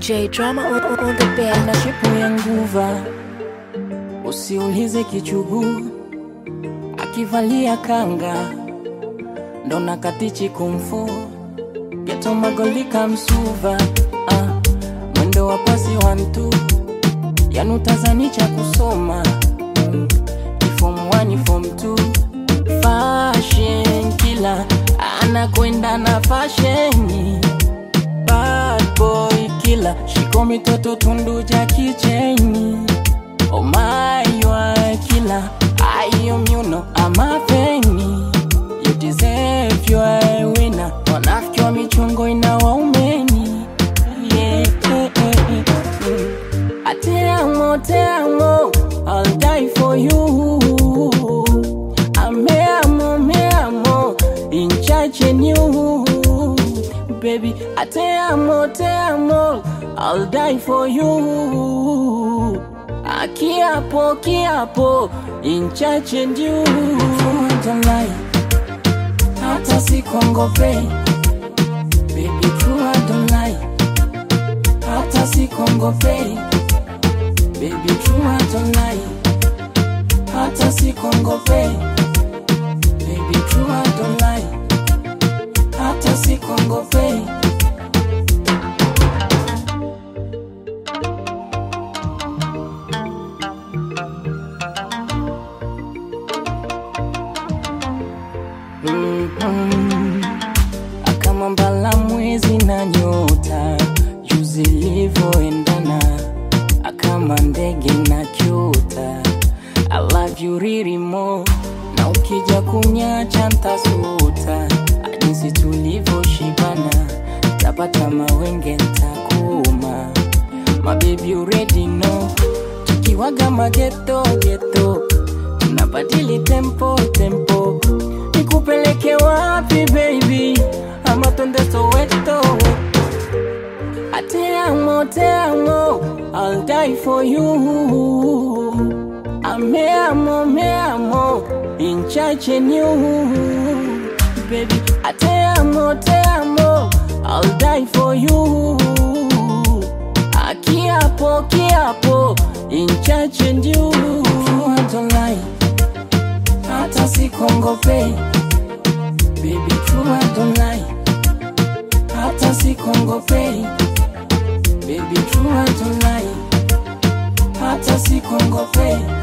J drama on, on, on the bed. na shepu ya nguva, usiulize kichuguu, akivalia kanga ndo nakatichi kumfu geto magolika msuva ah, mwendo wa pasi wa mtu yanutazani cha kusoma mm, form 1 form 2 fashion kila anakwenda na fasheni bad boy killer shiko mitoto tundu ja kicheni oh my you are killer ayo myuno amafeni you deserve you are a winner wanafiki wa michongo ina waumeni yeah, eh, eh, eh, mm. I te amo, te amo, I'll die for you. Ame amo, me amo, in charge in you. Baby, I te amo, te amo, I'll die for you. A kiapo, kiapo, in charge in you. Don't lie, hata sikongopei. Baby, true, I don't lie, hata sikongopei. Baby, true, I don't lie, hata sikongopei. Baby, true, I don't lie, hata sikongopei. Mhm. kama mbala mwezi na nyota juu zilivyoendana kama ndege na kyota I love you really more na ukija kunyacha ntasuta jinsi tulivyoshibana tapata mawenge ntakuma My baby you already know tukiwaga mageto geto tunabadili tempo tempo nikupeleke wapi baby ama twende soweto Te amo, te amo, I'll die for you. Ame amo, me amo, in charge in you. Baby, I te amo, te amo, I'll die for you. A kiapo, kiapo, in charge in you. I don't lie, hata sikongopei. Baby, true, I don't lie, hata sikongopei. Baby, true, I don't lie, hata sikongopei.